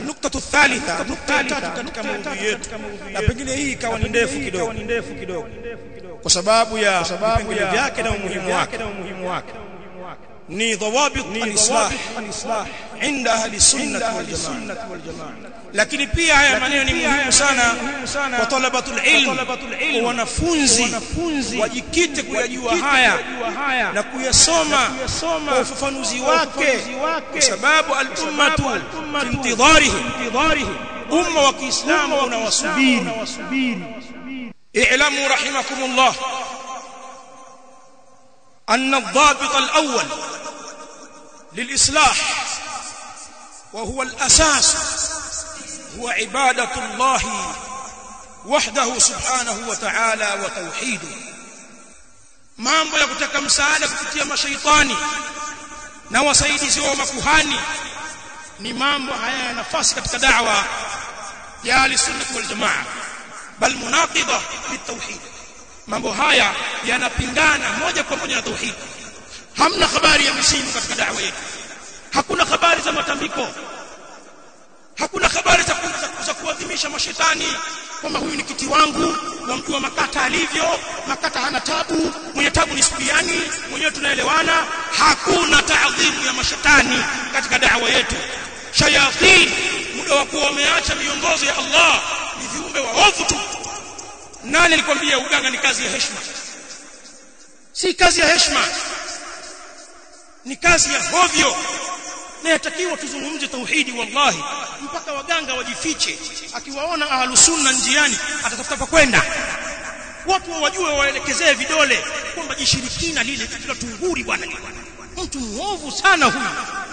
النقطة الثالثة نقطة tatu katika maudhui yetu na pengine hii ikawa ni ndefu kidogo ndefu kidogo kwa sababu ya vipengele vyake na umuhimu wake ni dhawabit al-islah inda ahli sunnah wal jamaa lakini pia haya maneno ni muhimu sana kwa talabatul ilm kwa wanafunzi wajikite kuyajua haya na kuyasoma kwa ufafanuzi wake kwa sababu al-ummatu fi intidharihi umma wa Kiislamu unawasubiri i'lamu rahimakumullah أن الضابط الأول للإصلاح وهو الأساس هو عبادة الله وحده سبحانه وتعالى وتوحيده mambo ya kutaka msaada kupitia mashaitani na wasaidizi wa makuhani ni mambo haya nafasi katika da'wa ya al-sunnah wal jamaa bal munaqida bitawhid mambo haya yanapingana moja kwa moja na tauhid hamna habari ya misimu katika da'wa yetu hakuna habari za matambiko hakuna habari za za kuadhimisha mashetani kwamba huyu ni kiti wangu wamjua makata alivyo makata hana tabu mwenye tabu ni subiani mwenyewe tunaelewana hakuna taadhimu ya mashetani katika da'wa yetu shayatin muda wa kuwa wameacha miongozo ya Allah ni viumbe waovu tu nani alikwambia uganga ni kazi ya heshima si kazi ya heshima ni kazi ya hovyo na yatakiwa tuzungumze tauhidi wallahi mpaka waganga wajifiche akiwaona ahlu sunna njiani atatafuta pa kwenda watu wajue waelekezee vidole kwamba jishirikina lile katika tunguri bwana mtu muovu sana huyu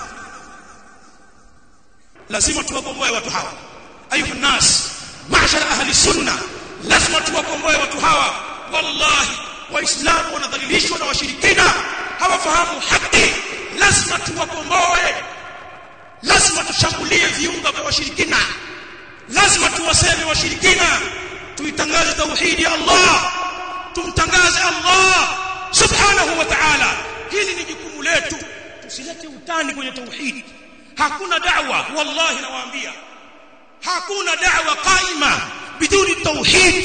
lazima tuwakomboe watu hawa ayuha nas ma'shara ahli sunna lazima tuwakomboe watu hawa wallahi waislamu wanadhalilishwa na washirikina hawafahamu haki lazima tuwakomboe lazima tushambulie viunga vya washirikina lazima tuwaseme washirikina tuitangaze tauhidi ya Allah tumtangaze Allah subhanahu wa ta'ala hili ni jukumu letu tusilete utani kwenye tauhidi hakuna da'wa wallahi nawaambia hakuna da'wa qaima biduni tauhid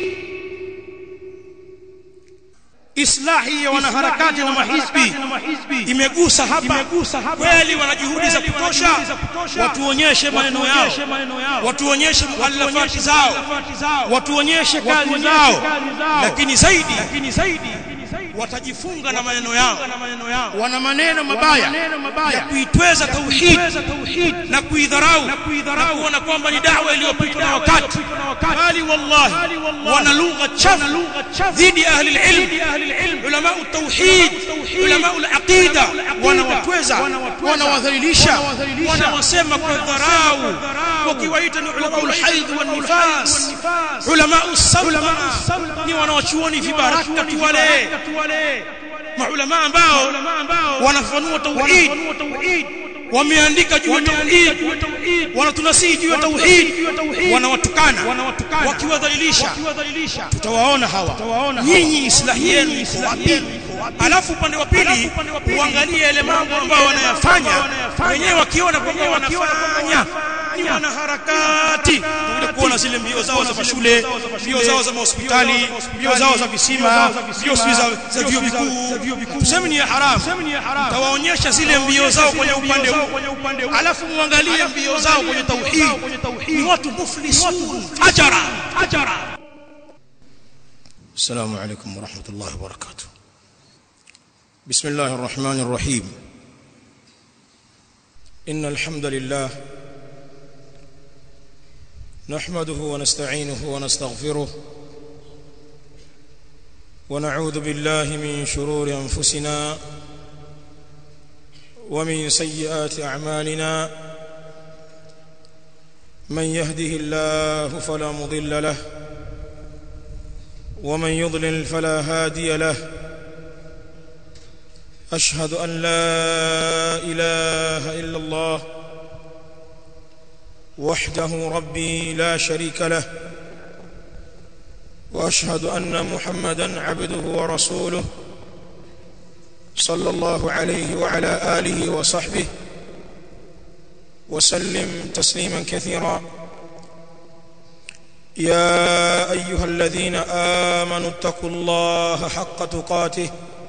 islahi ya wanaharakati na mahizbi imegusa hapa kweli wana juhudi za kutosha watuonyeshe maneno yao watuonyeshe muallafati zao watuonyeshe kazi zao lakini zaidi watajifunga na maneno yao wana maneno mabaya ya kuitweza tauhid na kuidharau na kuona kwamba ni dawa iliyopitwa na wakati bali wallahi wana lugha chafu dhidi ahli ilm ulama tauhid ulama al-aqida wanawatweza wanawadhalilisha wanawasema kwa dharau wakiwaita ni ulama al-haid wan-nifas ulama as-sawma ni wanawachuoni vibaraka tu wale maulama ambao wanafanua tauhid wameandika juu ya tauhid wanatunasihi juu ya tauhid wanawatukana wakiwadhalilisha tutawaona hawa nyinyi islahi yenu iko wapi alafu upande wa pili uangalie yale mambo ambayo wanayafanya wenyewe wakiona kwamba wanafanya ni wanaharakati tunakuja kuona zile mbio zao za mashule mbio zao za mahospitali mbio zao za visima mbio za vyuo vikuu tuseme ni haram tawaonyesha zile mbio zao kwenye upande huu alafu muangalie mbio zao kwenye tauhid ni watu muflisun ajara ajara السلام عليكم ورحمة الله وبركاته بسم الله الرحمن الرحيم إن الحمد لله نحمده ونستعينه ونستغفره ونعوذ بالله من شرور أنفسنا ومن سيئات أعمالنا من يهده الله فلا مضل له ومن يضلل فلا هادي له أشهد أن لا إله إلا الله وحده ربي لا شريك له واشهد ان محمدا عبده ورسوله صلى الله عليه وعلى اله وصحبه وسلم تسليما كثيرا يا ايها الذين امنوا اتقوا الله حق تقاته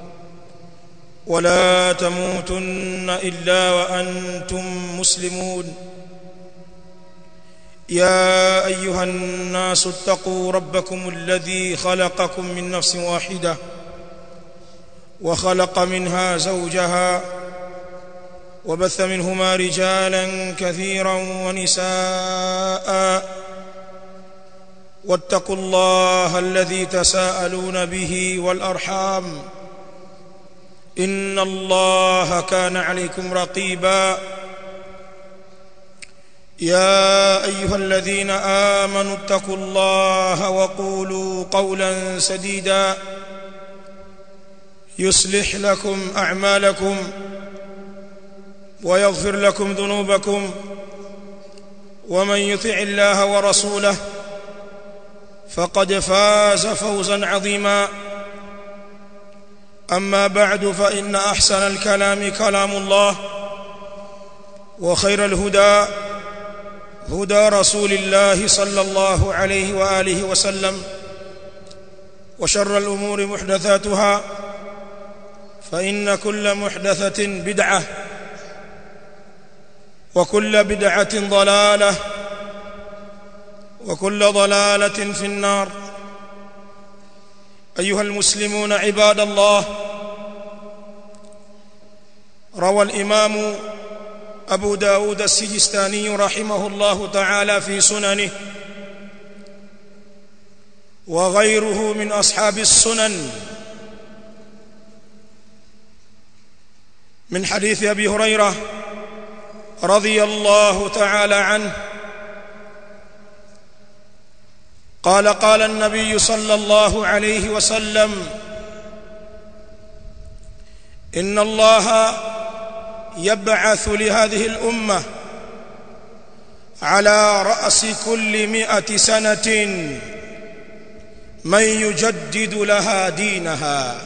ولا تموتن الا وانتم مسلمون يا ايها الناس اتقوا ربكم الذي خلقكم من نفس واحده وخلق منها زوجها وبث منهما رجالا كثيرا ونساء واتقوا الله الذي تساءلون به والارحام ان الله كان عليكم رقيبا يا ايها الذين امنوا اتقوا الله وقولوا قولا سديدا يصلح لكم اعمالكم ويغفر لكم ذنوبكم ومن يطع الله ورسوله فقد فاز فوزا عظيما اما بعد فان احسن الكلام كلام الله وخير الهدى هدى رسول الله صلى الله عليه واله وسلم وشر الامور محدثاتها فان كل محدثه بدعه وكل بدعه ضلاله وكل ضلاله في النار ايها المسلمون عباد الله روى الامام ابو داود السجستاني رحمه الله تعالى في سننه وغيره من اصحاب السنن من حديث ابي هريره رضي الله تعالى عنه قال قال النبي صلى الله عليه وسلم ان الله يبعث لهذه الامه على راس كل مائه سنه من يجدد لها دينها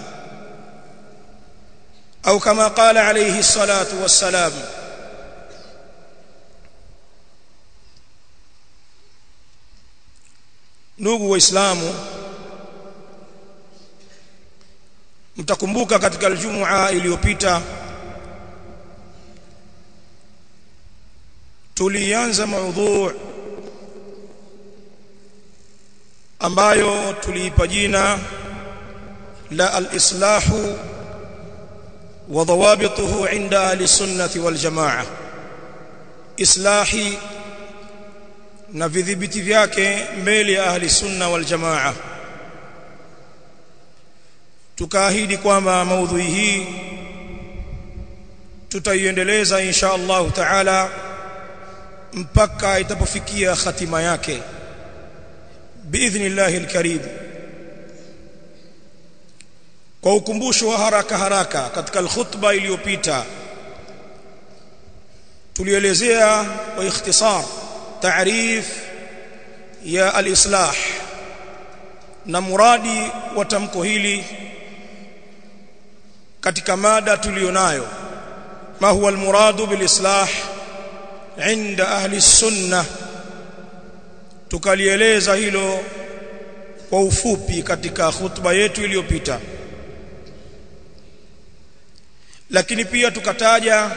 او كما قال عليه الصلاه والسلام ndugu waislamu mtakumbuka katika aljumua iliyopita tulianza maudhu ambayo tuliipa jina la al-islahu wa dhawabituhu inda ahli sunnati wal jamaa islahi na vidhibiti vyake mbele ya ahli sunna wal jamaa tukaahidi kwamba maudhui hii tutaiendeleza insha Allah taala mpaka itapofikia hatima yake biidhnillah alkarim kwa ukumbusho wa haraka haraka katika alkhutba iliyopita tulielezea kwa ikhtisar taarif ya alislah na muradi wa tamko hili katika mada tulionayo ma huwa almuradu bilislah inda ahli sunna tukalieleza hilo kwa ufupi katika khutba yetu iliyopita lakini pia tukataja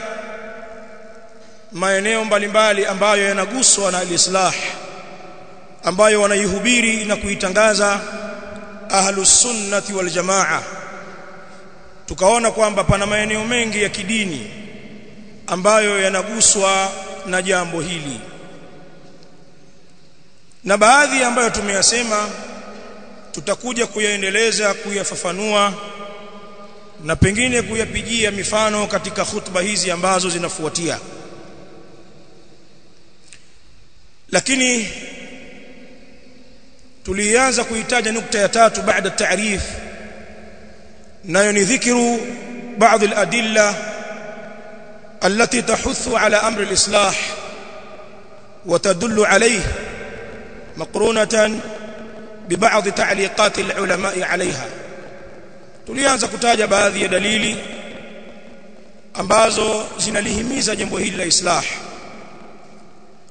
maeneo mbalimbali ambayo yanaguswa na alislah ambayo wanaihubiri na kuitangaza ahlus sunnati wal jamaa tukaona kwamba pana maeneo mengi ya kidini ambayo yanaguswa na jambo hili na baadhi ambayo tumeyasema tutakuja kuyaendeleza kuyafafanua na pengine kuyapigia mifano katika khutba hizi ambazo zinafuatia lakini tulianza kuitaja nukta ya tatu baada taarif nayo ni dhikru baadhi al-adilla التي تحث على امر الاصلاح وتدل عليه مقرونه ببعض تعليقات العلماء عليها tulianza kutaja baadhi ya dalili ambazo zinalihimiza jambo hili la islah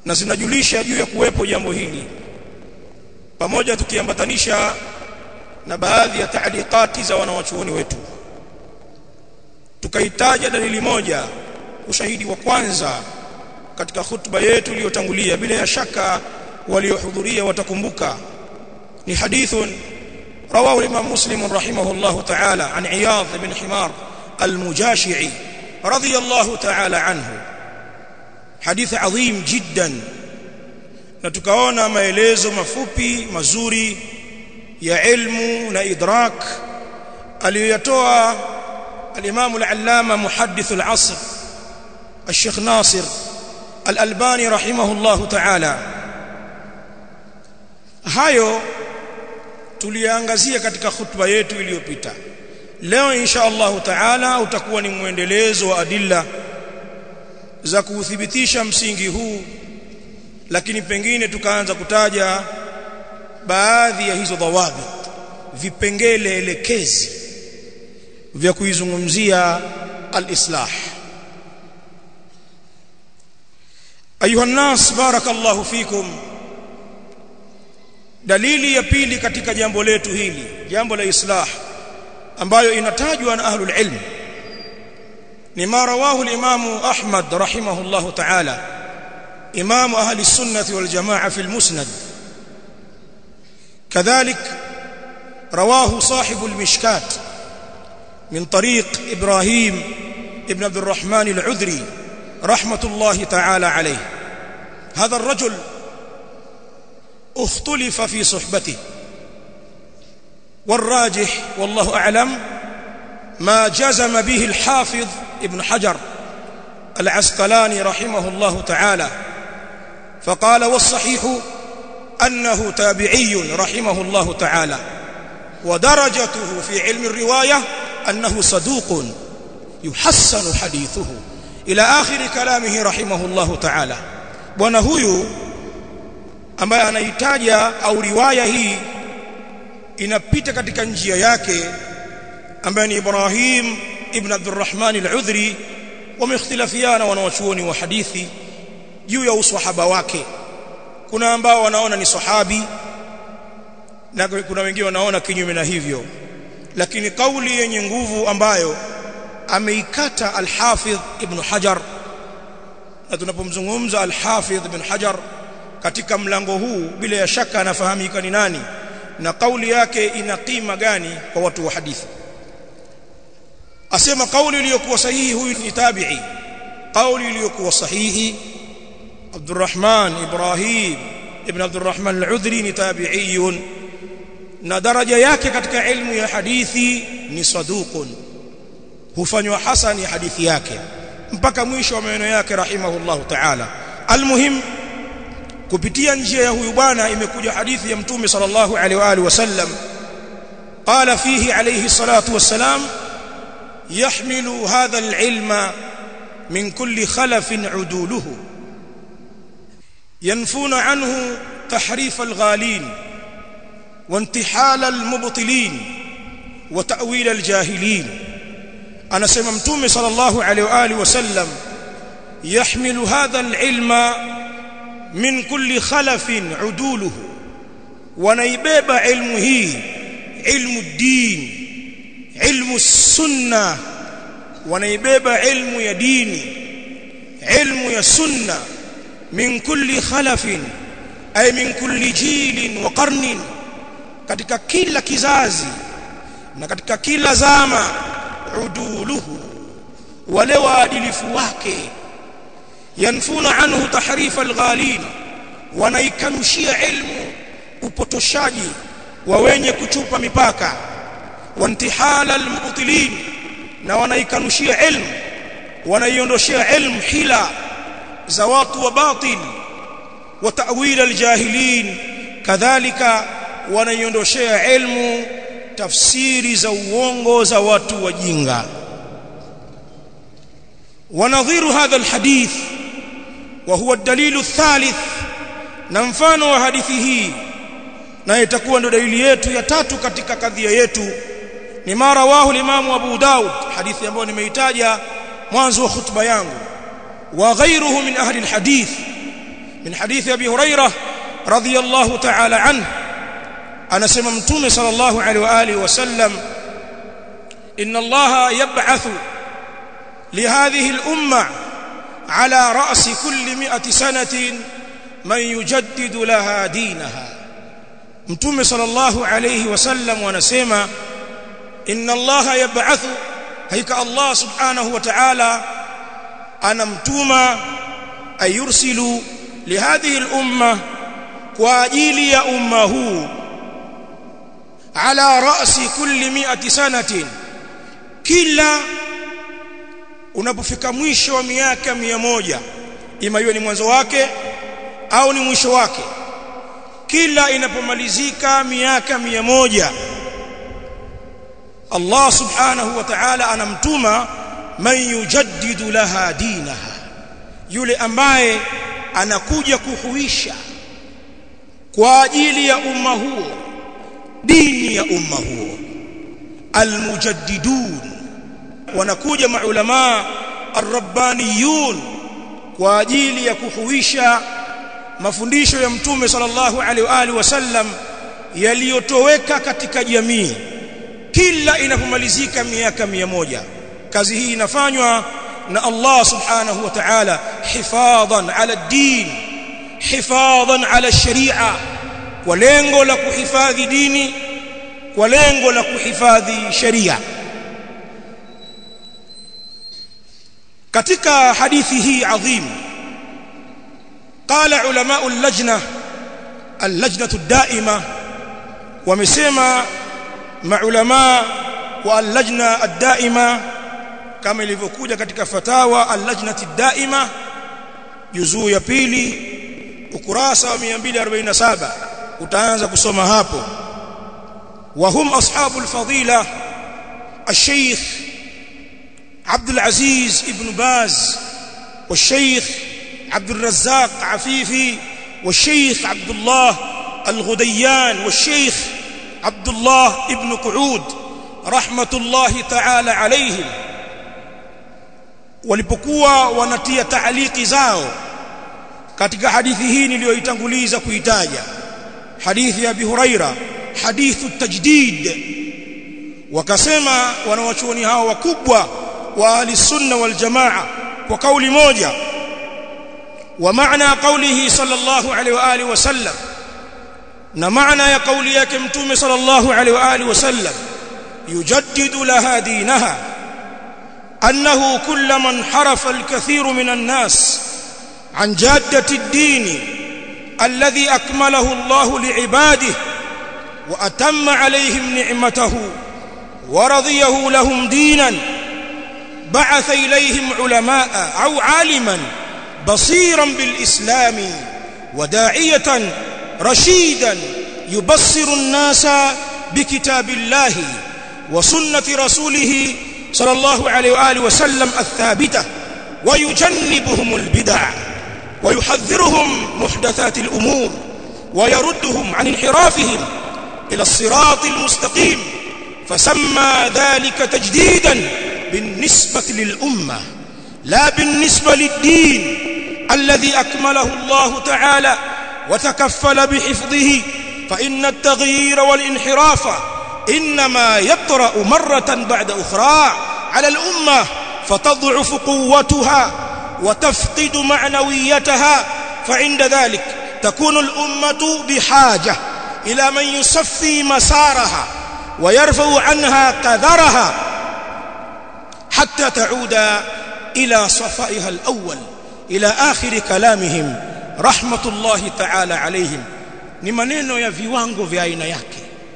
na zinajulisha juu ya kuwepo jambo hili pamoja tukiambatanisha na baadhi ya taaliqati za wanawachuoni wetu tukaitaja dalili moja ushahidi wa kwanza katika khutba yetu iliyotangulia bila ya shaka waliohudhuria watakumbuka ni hadithun رواه الإمام مسلم رحمه الله تعالى عن عياض بن حمار المجاشعي رضي الله تعالى عنه حديث عظيم جدا na tukaona maelezo mafupi mazuri ya ilmu na idrak aliyoyatoa al-Imam al-Allama muhaddith al-asr الشيخ ناصر الألباني رحمه الله تعالى hayo tuliangazia katika khutba yetu iliyopita leo insha Allah taala utakuwa ni mwendelezo wa adilla za kuuthibitisha msingi huu lakini pengine tukaanza kutaja baadhi ya hizo dhawabi vipengele elekezi vya kuizungumzia al-islah ayuha nas barakallahu fikum dalili ya pili katika jambo letu hili jambo la islah ambayo inatajwa na ahlul ilm ni ma rawahu al-imam Ahmad rahimahullah ta'ala imam ahli sunnah wal jamaa fi al-musnad كذلك رواه صاحب المشكات من طريق إبراهيم ابن عبد الرحمن العذري رحمة الله تعالى عليه هذا الرجل اختلف في صحبته والراجح والله أعلم ما جزم به الحافظ ابن حجر العسقلاني رحمه الله تعالى فقال والصحيح أنه تابعي رحمه الله تعالى ودرجته في علم الرواية أنه صدوق يحسن حديثه إلى آخر كلامه رحمه الله تعالى bwana huyu ambaye anaitaja au riwaya hii inapita katika njia yake ambaye ni Ibrahim ibn Abdurrahman al-Udhri wameikhtilafiana wanawachuoni wa hadithi juu ya uswahaba wake kuna ambao wanaona ni sahabi na kuna wengine wanaona kinyume na hivyo lakini kauli yenye nguvu ambayo ameikata al-Hafidh ibn Hajar na tunapomzungumza al-Hafidh ibn Hajar katika mlango huu bila ya shaka anafahamika ni nani na kauli yake ina kima gani kwa watu wa hadithi asema kauli iliyokuwa sahihi huyu ni tabi'i kauli iliyokuwa sahihi Abdurrahman Ibrahim ibn Abdurrahman al-Udhri ni tabi'iyun na daraja yake katika ilmu ya hadithi ni saduqun hufanywa hasani hadithi yake mpaka mwisho wa maneno yake rahimahullahu ta'ala almuhim kupitia njia ya huyu bwana imekuja hadithi ya mtume sallallahu alaihi wa alihi wasallam qala fihi alayhi salatu wassalam yahmilu hadha alilma min kulli khalafin uduluhu ينفون عنه تحريف الغالين وانتحال المبطلين وتأويل الجاهلين أنا سمع متومي صلى الله عليه وآله وسلم يحمل هذا العلم من كل خلف عدوله ونيبيب علمه علم الدين علم السنة ونيبيب علم يديني علم يسنة من كل خلف أي من كل جيل وقرن katika kila kizazi na katika kila zama uduluhu wale waadilifu wake yanfuna anhu tahrif alghalin wanaikanushia ilmu upotoshaji wa wenye kuchupa mipaka wantihala almubtilin na wanaikanushia ilmu wanaiondoshia ilmu hila za watu wa batil wa ta'wil aljahilin kadhalika wanaiondoshea ilmu tafsiri za uongo za watu wajinga ونظير هذا الحديث وهو الدليل الثالث na mfano wa hadithi hii na itakuwa ndo dalili yetu ya tatu katika kadhia yetu ni mara wahu limamu Abu Daud hadithi ambayo nimeitaja mwanzo wa khutba yangu wa ghayruhu min ahli alhadith min hadithi abi hurairah radiyallahu ta'ala anhu anasema mtume sallallahu alaihi wa alihi wasallam inna allaha yab'athu lihadhihi al-umma ala ra'si kulli mi'ati sanatin man yujaddidu laha dinaha mtume sallallahu alaihi wasallam anasema inna allaha yab'athu haika allah subhanahu wa ta'ala anamtuma ayursilu lihadhihi al-umma kwa ajili ya umma huu ala ra'si kulli mi'ati sanatin kila unapofika mwisho wa miaka mia moja ima iwe ni mwanzo wake au ni mwisho wake kila inapomalizika miaka mia moja Allah subhanahu wa ta'ala anamtuma man yujaddidu laha dinaha yule ambaye anakuja kuhuisha kwa ajili ya umma huo dini ya umma huo almujaddidun wanakuja maulama arrabbaniyun kwa ajili ya kuhuisha mafundisho ya mtume sallallahu alaihi wa alihi wasallam yaliyotoweka katika jamii kila inapomalizika miaka mia moja kazi hii inafanywa na Allah subhanahu wa ta'ala hifadhan ala din hifadhan ala sharia kwa lengo la kuhifadhi dini kwa lengo la kuhifadhi sheria katika hadithi hii adhim قال علماء اللجنه اللجنه الدائمه ومسما مع علماء واللجنه الدائمه kama ilivyokuja katika fatawa al-lajnati daima juzuu ya pili ukurasa wa 247 utaanza kusoma hapo وهم أصحاب الفضيلة الشيخ عبد العزيز ابن باز والشيخ عبد الرزاق عفيفي والشيخ عبد الله الغديان والشيخ عبد الله ابن قعود رحمة الله تعالى عليهم walipokuwa wanatia taaliki zao katika hadithi hii niliyoitanguliza kuitaja hadithi ya Abi Huraira hadithu tajdid wakasema wanawachuoni hao wakubwa wa ahli sunna wal jamaa kwa kauli moja wa maana qawlihi sallallahu alaihi wa alihi wasallam na maana ya kauli yake mtume sallallahu alaihi wa alihi wasallam yujaddidu laha dinaha أنه كلما انحرف الكثير من الناس عن جادة الدين الذي أكمله الله لعباده وأتم عليهم نعمته ورضيه لهم دينا بعث إليهم علماء أو عالما بصيرا بالإسلام وداعية رشيدا يبصر الناس بكتاب الله وسنة رسوله صلى الله عليه وآله وسلم الثابتة ويجنبهم البدع ويحذرهم محدثات الأمور ويردهم عن انحرافهم إلى الصراط المستقيم فسمى ذلك تجديدا بالنسبة للأمة لا بالنسبة للدين الذي أكمله الله تعالى وتكفل بحفظه فإن التغيير والانحراف إنما يطرأ مرة بعد أخرى على الأمة فتضعف قوتها وتفقد معنويتها فعند ذلك تكون الأمة بحاجة إلى من يصفي مسارها ويرفع عنها قذرها حتى تعود إلى صفائها الأول إلى آخر كلامهم رحمة الله تعالى عليهم ni maneno ya viwango vya aina yake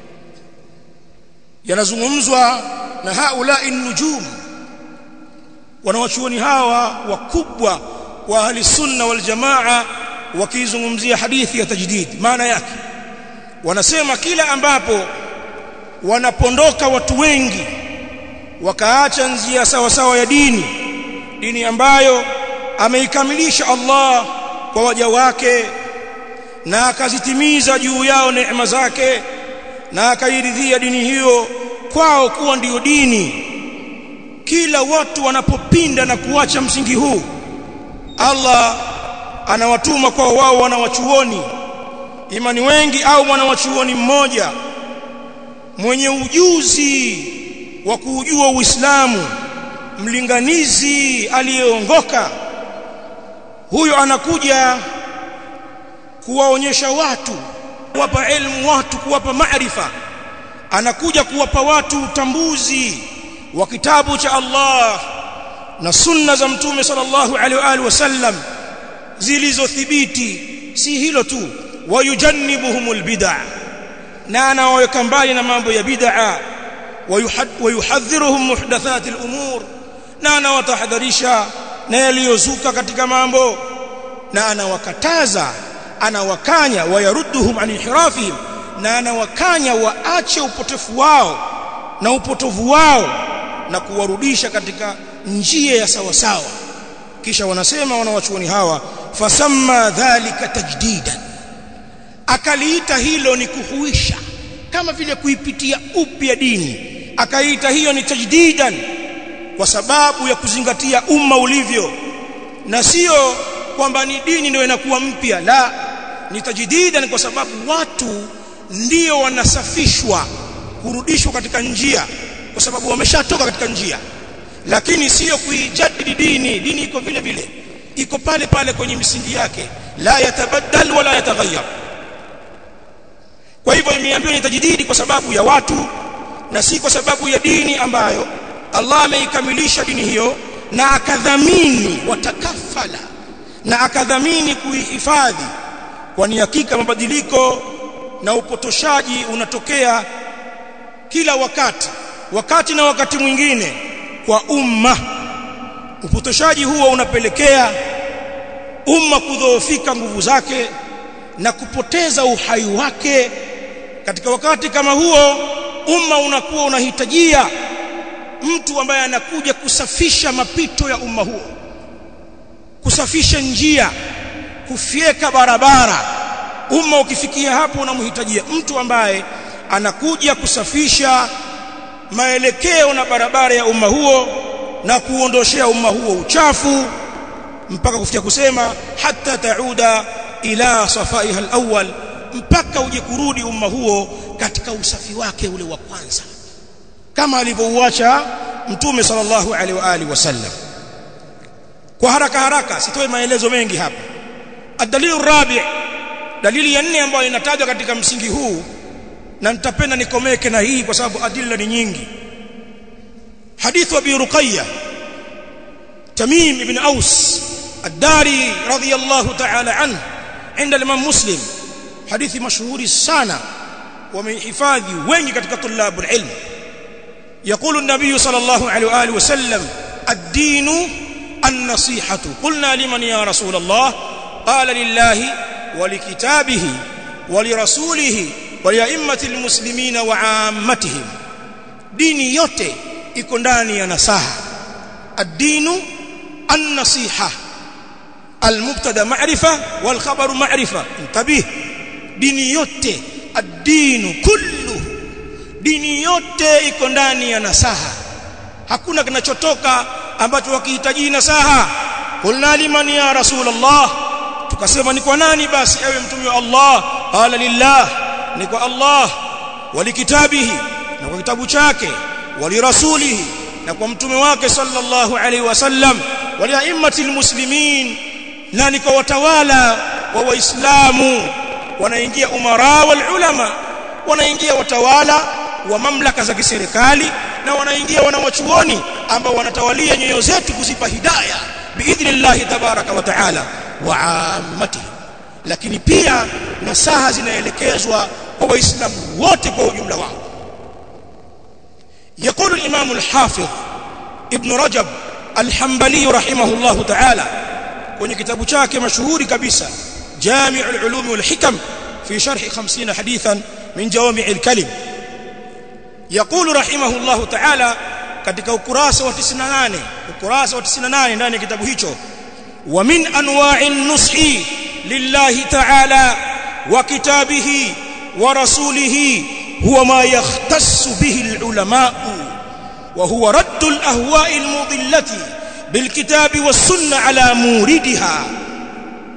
yanazungumzwa na haulai nujum wanawachuoni hawa wakubwa wa ahli sunna wal jamaa wakizungumzia hadithi ya tajdid maana yake wanasema kila ambapo wanapondoka watu wengi wakaacha njia sawa sawa ya dini dini ambayo ameikamilisha Allah kwa waja wake na akazitimiza juu yao neema zake na akairidhia dini hiyo kwao kuwa ndiyo dini kila watu wanapopinda na kuacha msingi huu Allah anawatuma kwa wao wanawachuoni imani wengi au mwanawachuoni mmoja mwenye ujuzi wa kuujua Uislamu mlinganizi aliyeongoka huyo anakuja kuwaonyesha watu kuwapa elimu watu kuwapa maarifa anakuja kuwapa watu utambuzi wa kitabu cha Allah na sunna za mtume sallallahu alaihi wa alihi wasallam zilizothibiti si hilo tu wayujannibuhumul bid'a na anawaweka mbali na mambo ya bid'a wayuhadhiruhum muhdathatil umur na anawatahadharisha na yaliyozuka katika mambo na anawakataza anawakanya wayarudduhum an inhirafihim na anawakanya waache upotefu wao na upotovu wao na kuwarudisha katika njia ya sawa sawa kisha wanasema wanawachuoni hawa fasamma dhalika tajdidan akaliita hilo ni kuhuisha kama vile kuipitia upya dini akaita hiyo ni tajdidan kwa sababu ya kuzingatia umma ulivyo na sio kwamba ni dini ndio inakuwa mpya la ni tajdidan kwa sababu watu ndio wanasafishwa kurudishwa katika njia kwa sababu wameshatoka katika njia lakini sio kuijadili dini dini iko vile vile iko pale pale kwenye misingi yake la yatabaddal wala yataghayyar kwa hivyo imeambiwa ni tajdidi kwa sababu ya watu na si kwa sababu ya dini ambayo Allah ameikamilisha dini hiyo na akadhamini watakafala na akadhamini kuihifadhi kwani hakika mabadiliko na upotoshaji unatokea kila wakati wakati na wakati mwingine kwa umma upotoshaji huo unapelekea umma kudhoofika nguvu zake na kupoteza uhai wake katika wakati kama huo umma unakuwa unahitajia mtu ambaye anakuja kusafisha mapito ya umma huo kusafisha njia kufyeka barabara umma ukifikia hapo unamhitajia mtu ambaye anakuja kusafisha maelekeo na barabara ya umma huo na kuondoshea umma huo uchafu mpaka kufikia kusema hata tauda ila safaiha alawwal mpaka uje kurudi umma huo katika usafi wake ule wa kwanza kama alivyouacha mtume sallallahu alaihi wa alihi wasallam kwa haraka haraka sitoe maelezo mengi hapa adalilu rabi dalili ya nne ambayo inatajwa katika msingi huu na nitapenda nikomeke na hii kwa sababu adilla ni nyingi hadithu abi ruqayya tamim ibn aus الداري رضي الله تعالى عنه عند الامام مسلم حديث مشهور sana ومحفاظي wengi katika طلاب العلم يقول النبي صلى الله عليه واله وسلم الدين النصيحه قلنا لمن يا رسول الله قال لله ولكتابه ولرسوله ولأئمة المسلمين وعامتهم ديني yote iko ndani ya nasaha الدين النصيحه المبتدا معرفه والخبر معرفه انتبه dini yote ad-dinu kullu dini yote iko ndani ya nasaha hakuna kinachotoka ambacho wakihitaji nasaha qulna liman ya rasulullah tukasema ni kwa nani basi ewe mtume wa Allah qala lillah ni kwa Allah walikitabihi na kwa kitabu chake walirasulihi na kwa mtume wake sallallahu alaihi wasallam waliaimmatil muslimin na ni kwa watawala wa waislamu wanaingia umara wal ulama wanaingia watawala wa mamlaka za kiserikali na wanaingia wanawachuoni ambao wanatawalia nyoyo zetu kuzipa hidayah biidhnillah tabaraka wa taala wa ammatihi lakini pia nasaha zinaelekezwa kwa waislamu wote kwa ujumla wao يقول الإمام الحافظ ابن رجب الحنبلي رحمه الله تعالى kwenye kitabu chake mashuhuri kabisa جامع العلوم والحكم في شرح 50 حديثا من جوامع الكلم يقول رحمه الله تعالى katika ukurasa wa 98 ukurasa wa 98 ndani ya kitabu hicho wa min anwa'i an-nushi lillahi ta'ala wa kitabihi wa rasulihi huwa ma yahtassu bihi al-ulama wa huwa radd al-ahwa'i al-mudillati بالكتاب والسنة على موردها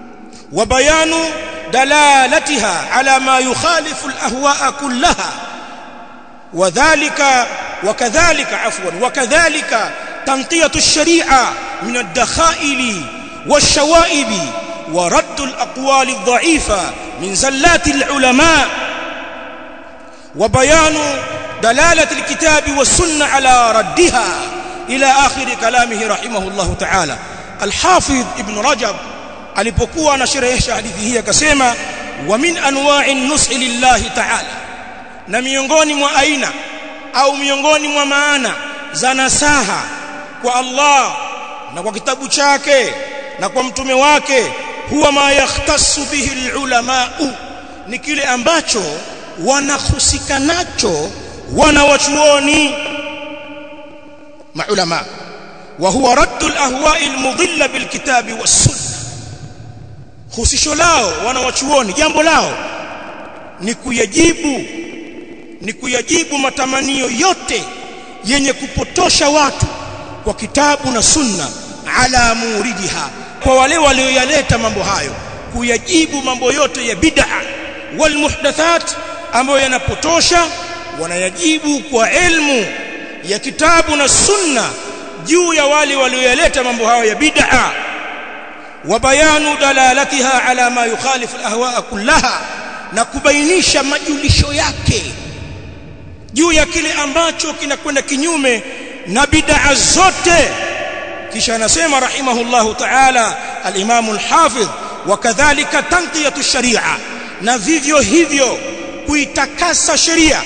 wa bayanu dalalatiha ala ma yukhalifu alahwa'a kullaha wadhālika wakadhalika afwan wakadhalika tanqiyatu ash-shari'a min ad-dakha'ili wash-shawa'ib wa radd al-aqwal ad-dha'ifa min zallati al-ulama wa bayanu دلالة الكتاب والسنة على ردها إلى آخر كلامه رحمه الله تعالى الحافظ ابن رجب alipokuwa anasherehesha hadithi hii akasema wa min anwa'i nushi lillahi ta'ala na miongoni mwa aina au miongoni mwa maana za nasaha kwa Allah na kwa kitabu chake na kwa mtume wake huwa ma yahtassu bihi alulama ni kile ambacho wanahusika nacho wanawachuoni maulama wa huwa raddu alahwa'i almudilla bilkitabi wassunna husisho lao wanawachuoni jambo lao ni kuyajibu ni kuyajibu matamanio yote yenye kupotosha watu kwa kitabu na sunna ala muridiha kwa wale walioyaleta mambo hayo kuyajibu mambo yote ya bid'a wal muhdathat ambayo yanapotosha wanayajibu kwa ilmu ya kitabu na sunna juu ya wale walioyaleta mambo hayo ya bid'a wa bayanu dalalatiha ala ma yukhalifu alahwa kullaha na kubainisha majulisho yake juu ya kile ambacho kinakwenda kinyume na bid'a zote kisha anasema rahimahullahu ta'ala al-imam al-hafidh wakadhalika tanqiyatu sharia na vivyo hivyo kuitakasa sheria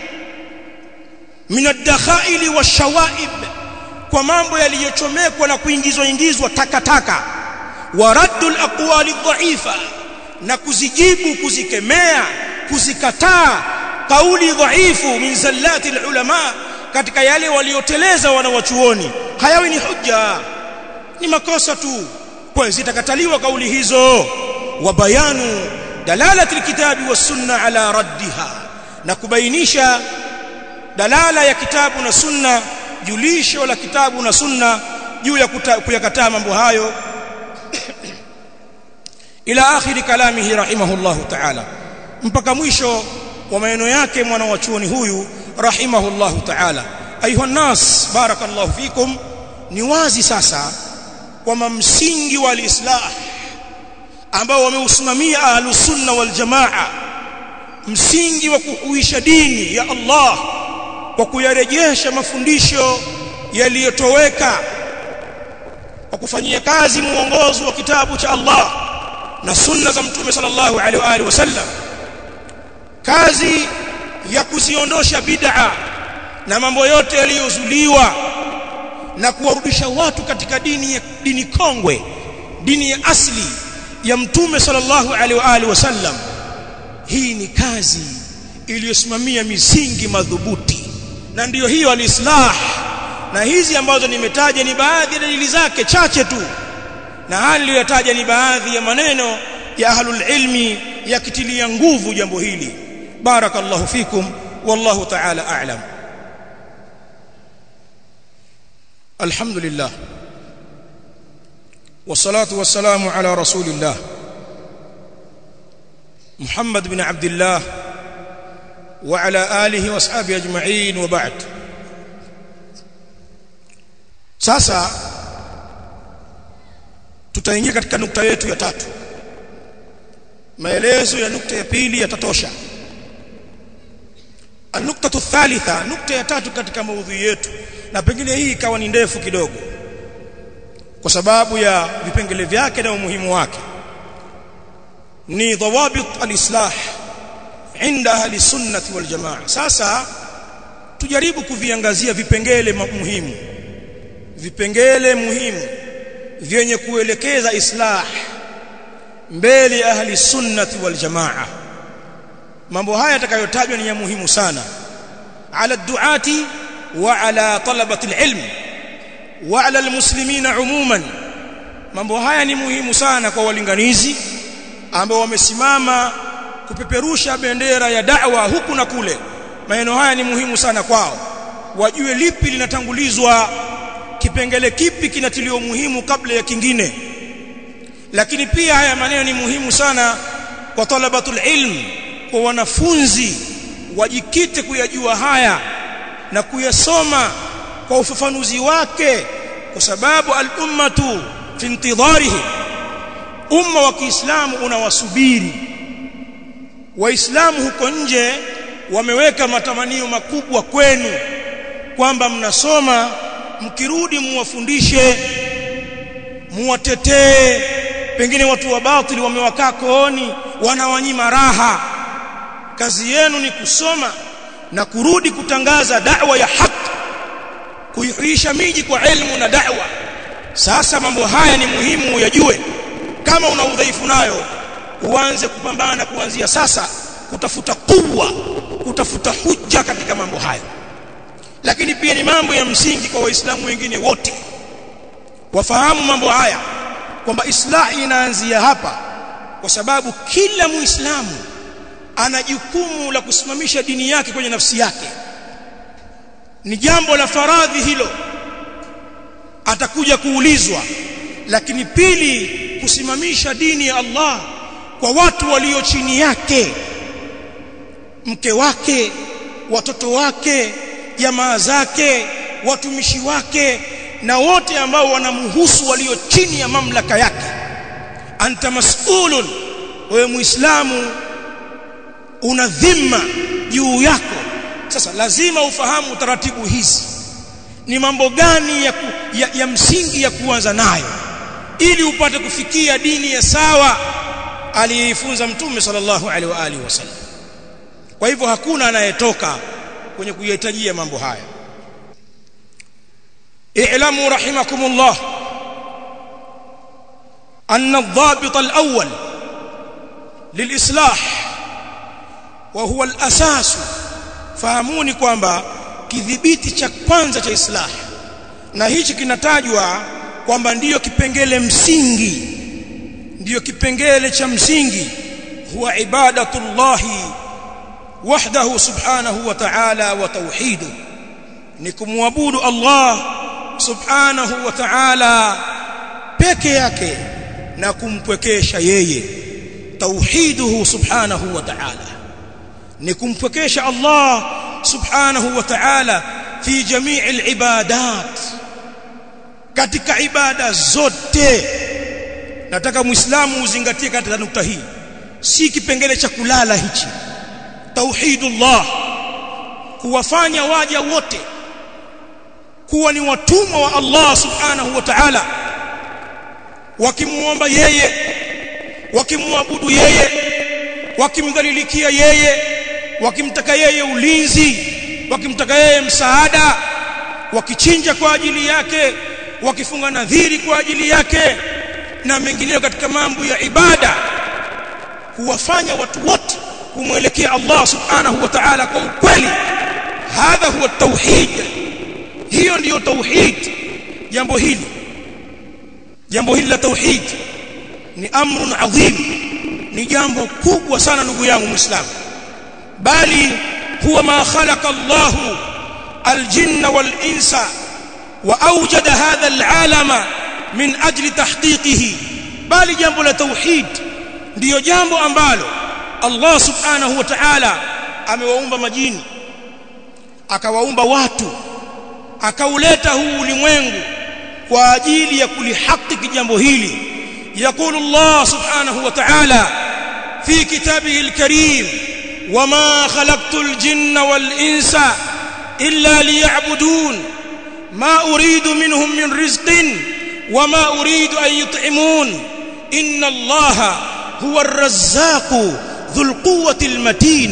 min ad-dakhaili wash-shawaib kwa mambo yaliyochomekwa na kuingizwa ingizwa takataka wa raddul aqwali dhaifa na kuzijibu kuzikemea kuzikataa kauli dhaifu min zallati ulama katika yale walioteleza wanawachuoni hayawi ni hujja ni makosa tu kwa zitakataliwa kauli hizo wa bayanu dalalati alkitabi was sunna ala raddiha na kubainisha dalala ya kitabu na sunna julisho la kitabu na sunna juu ya kuyakataa mambo hayo ila akhiri kalamihi rahimahullahu ta'ala mpaka mwisho wa maneno yake mwana wa chuoni huyu rahimahullahu ta'ala ayuha nas barakallahu fikum ni wazi sasa kwamba msingi wa alislah ambao wameusimamia ahlus sunna wal jamaa msingi wa kuhuisha dini ya Allah kwa kuyarejesha mafundisho yaliyotoweka kwa kufanyia kazi muongozo wa kitabu cha Allah na sunna za mtume sallallahu alaihi wa alihi wasallam kazi ya kuziondosha bid'a na mambo yote yaliyozuliwa na kuwarudisha watu katika dini ya dini kongwe dini ya asli ya mtume sallallahu alaihi wa alihi wasallam hii ni kazi iliyosimamia misingi madhubuti na ndiyo hiyo alislah na hizi ambazo nimetaja ni baadhi ya dalili zake chache tu na hali niliyotaja ni baadhi ya maneno ya ahlul ilmi yakitilia nguvu jambo hili barakallahu fikum wallahu ta'ala a'lam alhamdulillah والصلاه والسلام على رسول الله محمد بن عبد الله وعلى اله واصحابه اجمعين وبعد sasa tutaingia katika nukta yetu ya tatu maelezo ya nukta ya pili yatatosha النقطه الثالثه nukta ya tatu katika maudhui yetu na pengine hii ikawa ni ndefu kidogo kwa sababu ya vipengele vyake na umuhimu wake ni dhawabit alislah inda ahli sunnati wal jamaa sasa tujaribu kuviangazia vipengele muhimu vipengele muhimu vyenye kuelekeza islah mbele ahli sunnati wal jamaa mambo haya yatakayotajwa ni ya muhimu sana ala duati wa ala talabati alilm wa ala almuslimina umuman mambo haya ni muhimu sana kwa walinganizi ambao wamesimama kupeperusha bendera ya da'wa huku na kule maneno haya ni muhimu sana kwao wajue lipi linatangulizwa kipengele kipi kinatiliwa muhimu kabla ya kingine lakini pia haya maneno ni muhimu sana kwa talabatul ilm kwa wanafunzi wajikite kuyajua haya na kuyasoma kwa ufafanuzi wake kwa sababu al-ummatu fi intidharihi umma wa Kiislamu unawasubiri waislamu huko nje wameweka matamanio makubwa kwenu kwamba mnasoma mkirudi muwafundishe muwatetee pengine watu wa batili wamewakaa kooni wanawanyima raha kazi yenu ni kusoma na kurudi kutangaza da'wa ya haki kuihuisha miji kwa elimu na da'wa sasa mambo haya ni muhimu uyajue kama una udhaifu nayo uanze kupambana kuanzia sasa kutafuta kuwa kutafuta hujja katika mambo hayo lakini pia ni mambo ya msingi kwa waislamu wengine wote wafahamu mambo haya kwamba islahi inaanzia hapa kwa sababu kila muislamu ana jukumu la kusimamisha dini yake kwenye nafsi yake ni jambo la faradhi hilo atakuja kuulizwa lakini pili kusimamisha dini ya Allah kwa watu walio chini yake mke wake watoto wake jamaa zake watumishi wake na wote ambao wanamhusu walio chini ya mamlaka yake anta mas'ulun wewe muislamu una dhima juu yako sasa lazima ufahamu taratibu hizi ni mambo gani ya, ku, ya, ya msingi ya kuanza nayo ili upate kufikia dini ya sawa aliyefunza mtume sallallahu alaihi wa alihi wasallam kwa hivyo hakuna anayetoka kwenye kuyahitajia mambo haya i'lamu rahimakumullah أن الضابط الأول للإصلاح وهو الأساس fahamuni kwamba kidhibiti cha kwanza cha islah na hichi kinatajwa kwamba ndiyo kipengele msingi ndiyo kipengele cha msingi huwa ibadatullahi wahdahu subhanahu wa ta'ala wa tauhidu ni kumwabudu Allah subhanahu wa ta'ala peke yake na kumpwekesha yeye tauhiduhu subhanahu wa ta'ala ni kumpwekesha Allah subhanahu wa ta'ala fi jamii alibadat katika ibada zote nataka muislamu uzingatie katika nukta hii si kipengele cha kulala hichi tauhidullah kuwafanya waja wote kuwa ni watumwa wa Allah subhanahu wa ta'ala wakimuomba yeye wakimwabudu yeye wakimdhalilikia yeye wakimtaka yeye ulinzi wakimtaka yeye msaada wakichinja kwa ajili yake wakifunga nadhiri kwa ajili yake na mengineyo katika mambo ya ibada kuwafanya watu wote kumwelekea Allah subhanahu wa ta'ala kwa ukweli hadha huwa tauhid hiyo ndiyo tauhid jambo hili jambo hili la tauhid ni amrun adhim ni jambo kubwa sana ndugu yangu muislamu bali huwa ma khalaqa Allah aljinna wal insa wa awjada hadha alalama min ajli tahqiqihi bali jambo la tauhid ndiyo jambo ambalo Allah subhanahu wa ta'ala amewaumba majini akawaumba watu akauleta huu ulimwengu kwa ajili ya kulihakiki jambo hili يقول الله سبحانه وتعالى في كتابه الكريم وما خلقت الجن والإنس إلا ليعبدون ما أريد منهم من رزق وما أريد أن يطعمون إن الله هو الرزاق ذو القوة المتين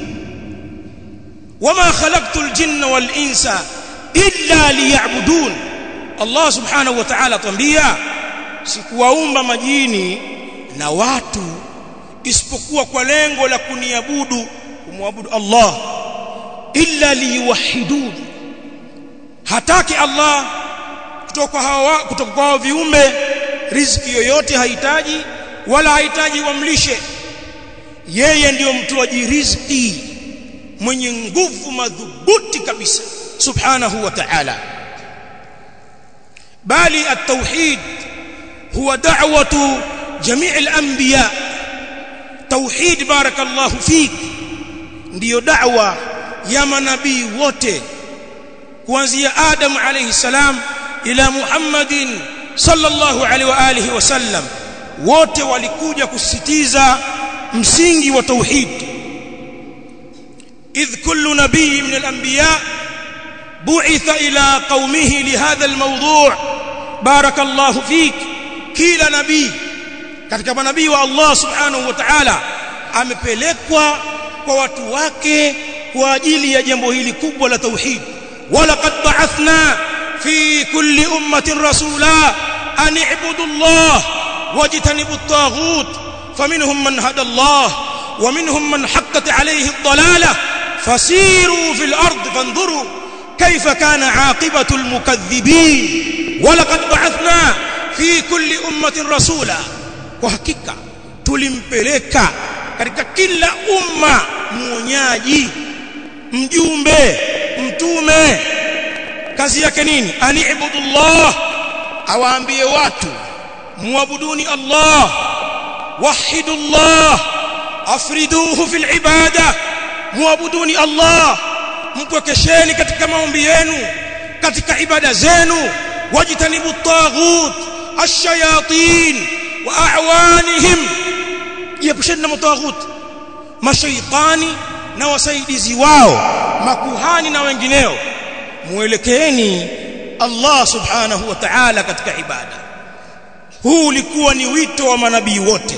وما خلقت الجن والإنس إلا ليعبدون الله سبحانه وتعالى تنبيه sikuwaumba majini na watu isipokuwa kwa lengo la kuniabudu kumwabudu Allah illa liwahidun hataki Allah kutoka hawa kutoka kwa viumbe riziki yoyote hahitaji wala hahitaji wamlishe yeye ndiyo mtoaji riziki mwenye nguvu madhubuti kabisa subhanahu wa ta'ala bali at-tauhid هو دعوة جميع الأنبياء توحيد بارك الله فيك ndiyo da'wa ya manabii wote kuanzia Adam alayhi salam ila Muhammadin sallallahu alaihi wa alihi wasallam wote walikuja kusisitiza msingi wa tauhid idh kullu nabii min al-anbiya bu'itha ila qaumihi lihadha al-mawdu' barakallahu fik kila nabii katika manabii wa Allah subhanahu wa ta'ala amepelekwa kwa watu wake kwa ajili ya jambo hili kubwa la tauhid walaqad ba'athna fi kulli ummatin rasula an i'budu Allah wajtanibu at-taghut faminhum man hada Allah ومنهم من حقت عليه الضلاله فسيروا في الارض فانظروا كيف كان عاقبه المكذبين ولقد بعثنا في كل امه رسولا وحقيقه tulimpeleka katika kila umma muonyaji mjumbe mtume kazi yake nini ani'budullah awaambie watu muabuduni Allah wahidullah afriduhu fil ibada muabuduni Allah mpwekesheni katika maombi yenu katika ibada zenu wajtanibu at-taghut ash-shayatin wa a'wanihim jiepusheni na mataghut mashaitani na wasaidizi wao makuhani na wengineo muelekeeni Allah subhanahu wa ta'ala katika ibada huu ulikuwa ni wito wa manabii wote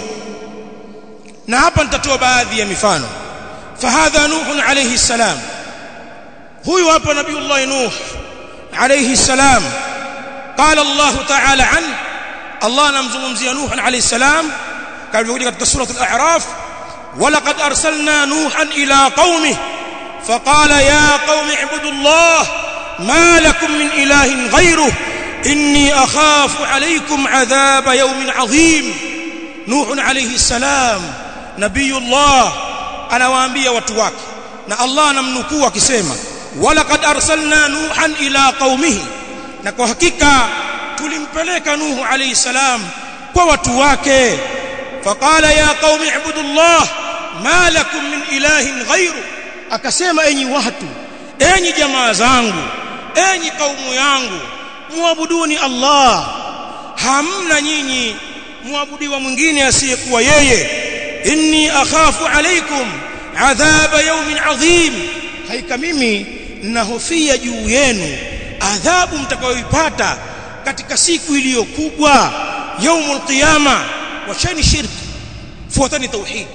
na hapa nitatoa baadhi ya mifano fahadha nuh alayhi salam huyu hapa nabiiullah nuh alayhi salam قال الله تعالى عنه الله نمزمزي نوح عليه السلام قال بيقول katika سوره الاعراف ولقد ارسلنا نوحا الى قومه فقال يا قوم اعبدوا الله ما لكم من اله غيره اني اخاف عليكم عذاب يوم عظيم نوح عليه السلام نبي الله anawaambia watu wake na Allah anamnukuu akisema walaqad arsalna nuhan ila qaumihi na kwa hakika tulimpeleka nuhu alayhi salam kwa watu wake faqala ya qaumi ibudullah ma lakum min ilahin ghairu akasema enyi watu enyi jamaa zangu enyi kaumu yangu muabuduni Allah hamna nyinyi muabudiwa mwingine asiyekuwa yeye inni akhafu alaykum adhaba yawmin adhim haika mimi nahofia juu yenu adhabu mtakayoipata katika siku iliyo kubwa yaumul qiyama wacheni shirki fuatani tauhid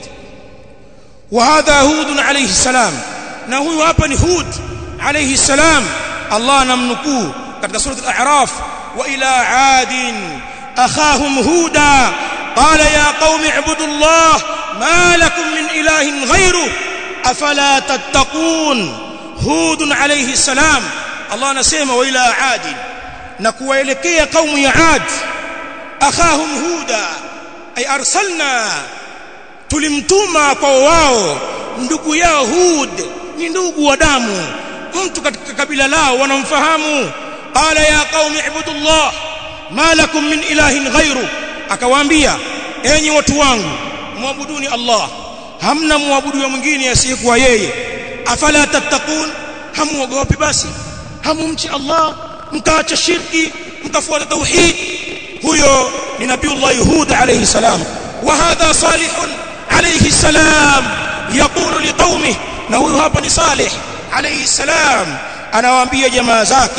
wa hadha hud alayhi salam na huyu hapa ni hud alayhi salam Allah anamnukuu katika sura al-a'raf wa ila adin akhahum huda qala ya qaumi ibudu Allah ma lakum min ilahin ghayru afala tattaqun hud alayhi salam Allah anasema wa ila adin na kuwaelekea kaumu ya ad akhahum huda ay arsalna tulimtuma kwa wao ndugu yao hud ni ndugu wa damu mtu katika kabila lao wanamfahamu qala ya qaumi ibudullah ma lakum min ilahin ghairu akawaambia enyi watu wangu muabuduni Allah hamna muabudu mwingine asiyekuwa yeye afala tattaqun hamuogopi basi hamumchi Allah mkaacha shirki mkafuata tauhid huyo ni nabiiullah Hud alayhi salam wa hadha salih alayhi salam yaqulu liqaumihi na huyo hapa ni salih alayhi salam anawaambia jamaa zake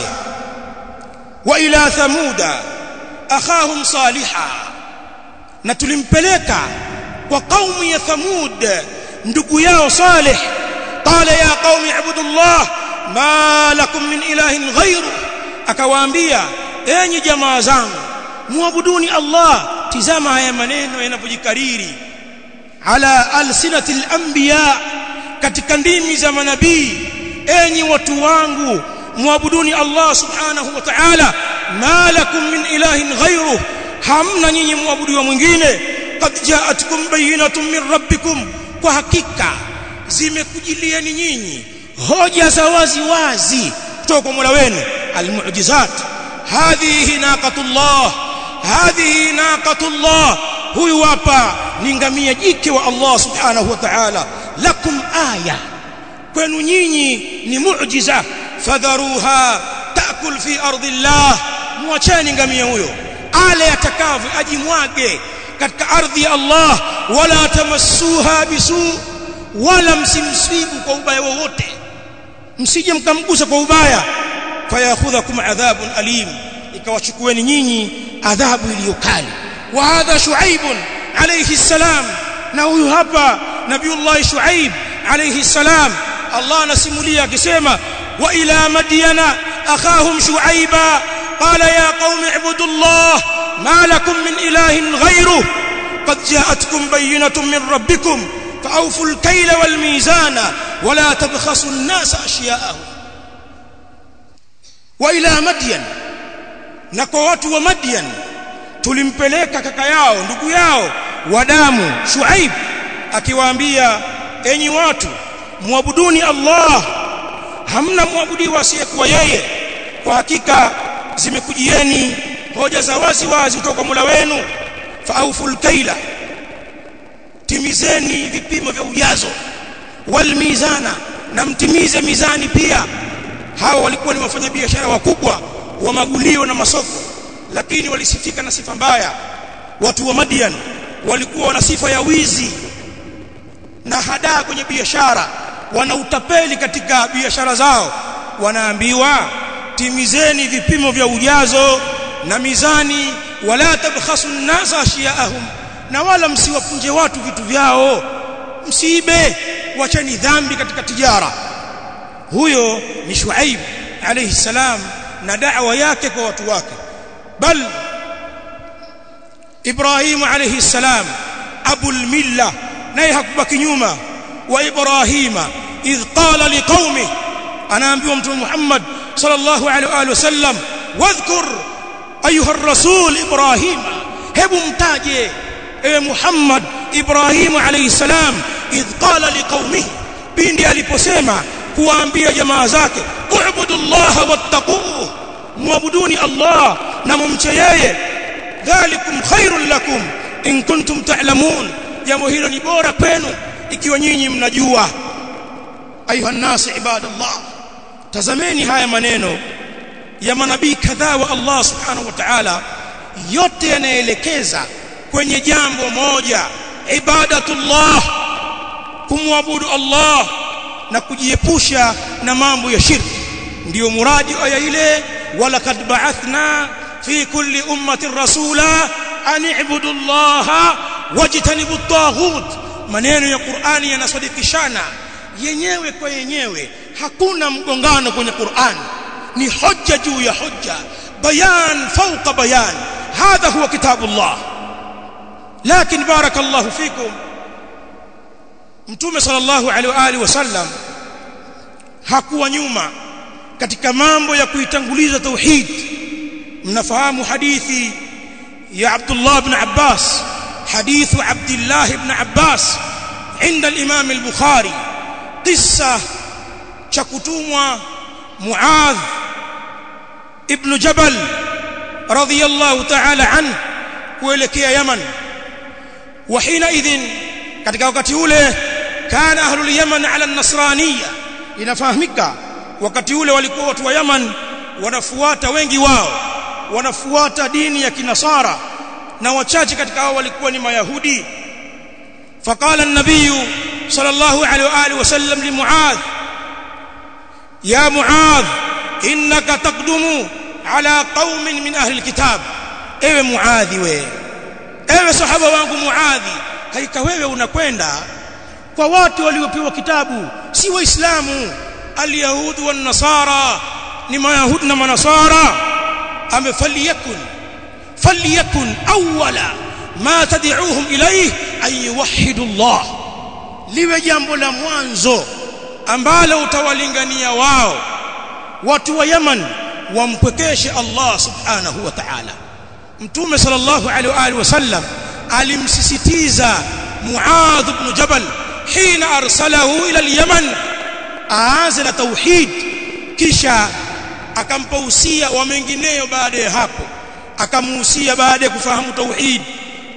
wa ila thamuda akhahum saliha na tulimpeleka kwa kaumu ya thamud ndugu yao salih qala ya qaumi ibudullah ma lakum min ilahin ghairu akawaambia enyi jamaa zangu muabuduni Allah tizama haya maneno yanapojikariri ala alsinati al-anbiya katika ndimi za manabii enyi watu wangu muabuduni Allah subhanahu wa ta'ala ma lakum min ilahin ghairu hamna nyinyi muabudiwa mwingine qad ja'atkum bayyinatun min rabbikum kwa hakika zimekujilieni nyinyi hoja za wazi wazi kutoka kwa Mola wenu almu'jizat hadhihi naqatullah hadhihi naqatullah huyu hapa ni ngamia jike wa Allah subhanahu wa ta'ala lakum aya kwenu nyinyi ni muujiza fadharuha taakul fi ardi Allah muacheni ngamia huyo ale atakavyo ajimwage katika ardhi ya Allah wala tamassuha bisu wala msimsibu kwa ubaya wowote msije mkamgusa kwa ubaya fayakhudhakum adhabun alim ikawachukueni nyinyi adhabu iliyokali wa hadha shuaib alayhi salam na huyu hapa nabiullah shuaib alayhi salam Allah anasimulia akisema wa ila madyana akhahum shuaiba qala ya qaumi ibudullah ma lakum min ilahin ghayruhu qad ja'atkum bayyinatun min rabbikum فأوفوا الكيل والميزان ولا تبخسوا الناس أشياءهم وإلى مدين نكو watu wa Madian tulimpeleka kaka yao ndugu yao wa damu Shuaib akiwaambia enyi watu muabuduni Allah hamna muabudiwa asiyekuwa yeye kwa hakika zimekujieni hoja za wazi wazi kutoka kwa Mola wenu fauful kaila timizeni vipimo vya ujazo wal mizana na mtimize mizani pia hawa walikuwa ni wafanyabiashara wakubwa wa magulio na masoko lakini walisifika na sifa mbaya watu wa Madian walikuwa na sifa ya wizi na hadaa kwenye biashara wana utapeli katika biashara zao wanaambiwa timizeni vipimo vya ujazo na mizani wala tabkhasu an-nasa ashiyaahum na wala msiwapunje watu vitu vyao msiibe wacheni dhambi katika tijara huyo ni Shuaib alayhi salam na da'wa yake kwa watu wake bal Ibrahim alayhi salam abul milla naye hakubaki nyuma wa Ibrahima idh qala liqaumi anaambiwa mtume Muhammad sallallahu alaihi wasallam wadhkur ayuha ar-rasul Ibrahima hebu mtaje ewe Muhammad Ibrahim alayhi salam idh qala liqaumihi pindi aliposema kuwaambia jamaa zake u'budu Allah wattaquhu muabuduni Allah na mumche yeye dhalikum khairul lakum in kuntum ta'lamun jambo hilo ni bora kwenu ikiwa nyinyi mnajua ayuha nas ibadallah tazameni haya maneno ya manabii kadhaa wa Allah subhanahu wa ta'ala yote yanaelekeza kwenye jambo moja ibadatullah kumwabudu Allah na kujiepusha na mambo ya shirki ndio muradi aya ile wala kad ba'athna fi kulli ummatin rasula an i'budu Allah wajtanibu at-taghut maneno ya Qur'ani yanasadikishana yenyewe kwa yenyewe hakuna mgongano kwenye Qur'ani ni hoja juu ya hoja bayan fawqa bayan hadha huwa kitabullah لكن بارك الله فيكم mtume sallallahu alaihi wa alihi wasallam hakuwa nyuma katika mambo ya kuitanguliza tauhid mnafahamu hadithi ya Abdullah ibn Abbas hadithu Abdullah ibn Abbas عند الامام البخاري قصه cha kutumwa Muadh ibn Jabal radiyallahu ta'ala anhu kuelekea Yaman wa hina idhin katika wakati ule kana ahlul Yaman ala an-nasraniyya inafahamika wakati ule walikuwa watu wa Yaman wanafuata wengi wao wanafuata dini ya kinasara na wachache katika hao walikuwa ni mayahudi faqala an-nabiy sallallahu alaihi wa alihi wasallam li Muadh ya Muadh innaka taqdumu ala qaumin min ahli al-kitab ewe muadhi we ewe sahaba wangu muadhi haika wewe unakwenda kwa watu waliopewa kitabu si waislamu alyahud wan nasara ni mayahud na manasara amefaliyakun faliyakun awwala ma tad'uuhum ilayhi an yuwahhidu Allah liwe jambo la mwanzo ambalo utawalingania wao watu wa Yaman wampwekeshe Allah subhanahu wa ta'ala mtume sallallahu alaihi wa alihi wasallam alimsisitiza Muadh ibn Jabal hina arsalahu ila al-Yaman aanze na tauhid kisha akampa usia wa mengineyo baada ya hapo akamuhusia baada ya kufahamu tauhid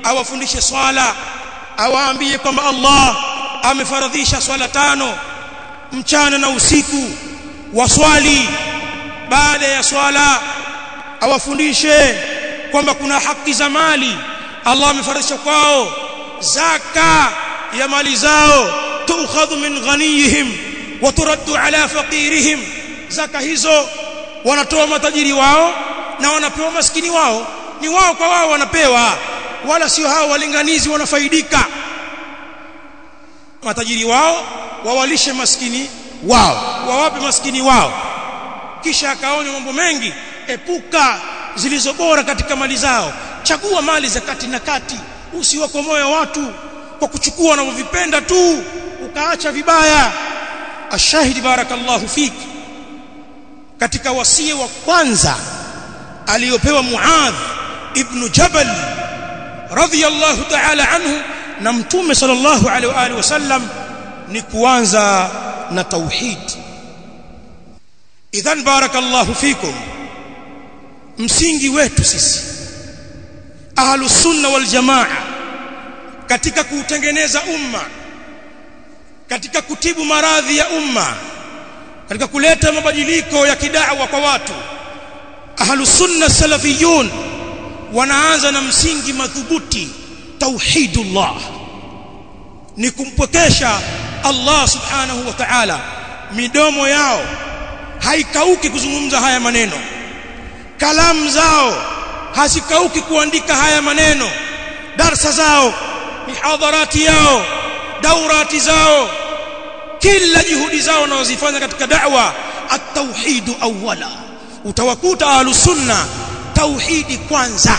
awafundishe swala awaambie kwamba Allah amefaradhisha swala tano mchana na usiku waswali baada ya swala awafundishe kwamba kuna haki za mali Allah amefaradhisha kwao zaka ya mali zao tuukhadhu min ghaniyihim wa turaddu ala faqirihim zaka hizo wanatoa matajiri wao na wanapewa maskini wao ni wao kwa wao wanapewa wala sio hao walinganizi wanafaidika matajiri wao wawalishe maskini wao wawape maskini wao kisha akaonya mambo mengi epuka zilizo bora katika mali zao chagua mali za kati na kati usiwakomoe watu kwa kuchukua wanavyovipenda tu ukaacha vibaya ashahidi barakallahu fiki katika wasia wa kwanza aliyopewa Muadh ibn Jabal radhiyallahu ta'ala anhu na mtume sallallahu alaihi wa alihi wasallam ni kuanza na tauhid idhan barakallahu fikum msingi wetu sisi ahlus sunna wal jamaa katika kuutengeneza umma katika kutibu maradhi ya umma katika kuleta mabadiliko ya kidawa kwa watu ahlus sunna salafiyun wanaanza na msingi madhubuti tauhidullah ni kumpokesha Allah subhanahu wa ta'ala midomo yao haikauki kuzungumza haya maneno kalamu zao hazikauki kuandika haya maneno darsa zao mihadharati yao daurati zao kila juhudi zao wanazozifanya katika da'wa at-tauhid awwala utawakuta ahlus sunna tauhidi kwanza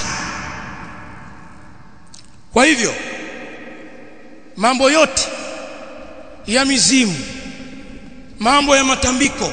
kwa hivyo mambo yote ya mizimu mambo ya matambiko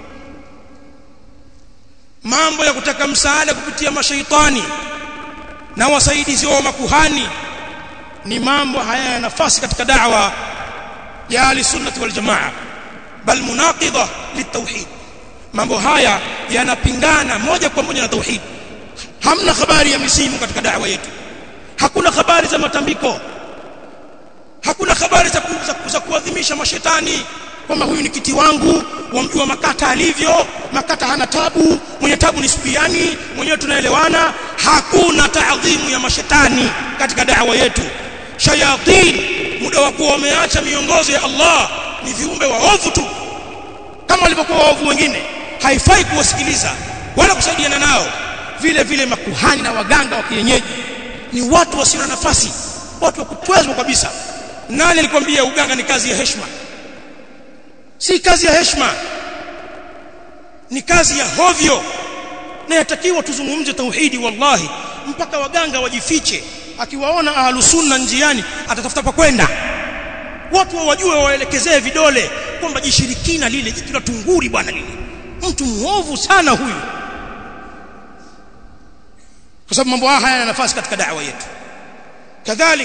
mambo ya kutaka msaada kupitia mashaitani na wasaidizi wa makuhani ni mambo haya nafasi katika da'wa ya ahli-sunnah wal jamaa bal munaqidha litauhid mambo haya yanapingana moja kwa moja na tauhid hamna habari ya misimu katika da'wa yetu hakuna habari za matambiko hakuna habari za za kuadhimisha mashetani kwamba huyu ni kiti wangu wamjua makata alivyo makata hana tabu mwenye tabu ni supiani mwenyewe tunaelewana hakuna taadhimu ya mashetani katika da'wa yetu shayatin muda wa kuwa wameacha miongozo ya Allah ni viumbe waovu tu kama walivyokuwa waovu wengine haifai kuwasikiliza wala kusaidiana nao vile vile makuhani na waganga wa kienyeji ni watu wasio na nafasi watu wa kutwezwa kabisa nani alikwambia uganga ni kazi ya heshima si kazi ya heshima ni kazi ya hovyo na yatakiwa tuzungumze tauhidi wallahi mpaka waganga wajifiche akiwaona ahlus sunna njiani atatafuta pa kwenda watu wawajue waelekezee vidole kwamba jishirikina lile jitu la tunguri bwana lile mtu muovu sana huyu kwa sababu mambo haya hayana nafasi katika da'wa yetu kadhalik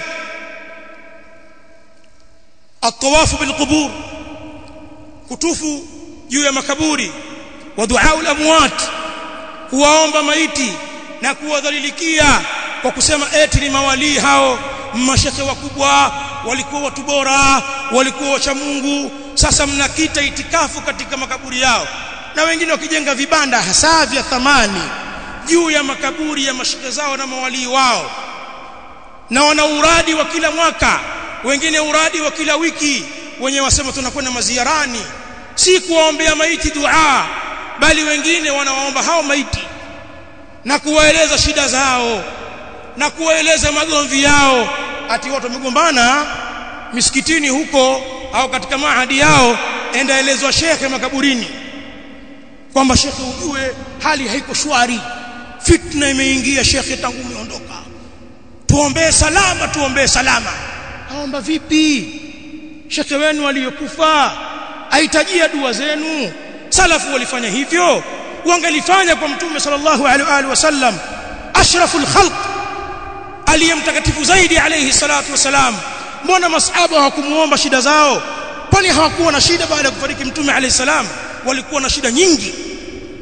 الطواف بالقبور kutufu juu ya makaburi wa duaa al-amwat kuwaomba maiti na kuwadhalilikia kwa kusema eti ni mawalii hao mashekhe wakubwa walikuwa watu bora walikuwa wacha Mungu sasa mnakita itikafu katika makaburi yao na wengine wakijenga vibanda hasa vya thamani juu ya makaburi ya mashekhe zao na mawalii wao na wana uradi wa kila mwaka wengine uradi wa kila wiki wenye wasema tunakwenda maziarani si kuwaombea maiti dua bali wengine wanawaomba hao maiti na kuwaeleza shida zao na kuwaeleza magomvi yao ati watu wamegombana misikitini huko au katika mahadi yao endaelezwa shekhe makaburini kwamba shekhe ujue hali haiko shwari fitna imeingia shekhe tangu umeondoka tuombee salama tuombee salama aomba vipi shekhe wenu aliyokufa ahitajia dua zenu salafu walifanya hivyo wangelifanya kwa mtume sallallahu alaihi wasallam ashraful khalq aliyemtakatifu zaidi alayhi salatu wasalam mbona masahaba hawakumuomba shida zao kwani hawakuwa na shida baada ya kufariki mtume alayhi salam walikuwa na shida nyingi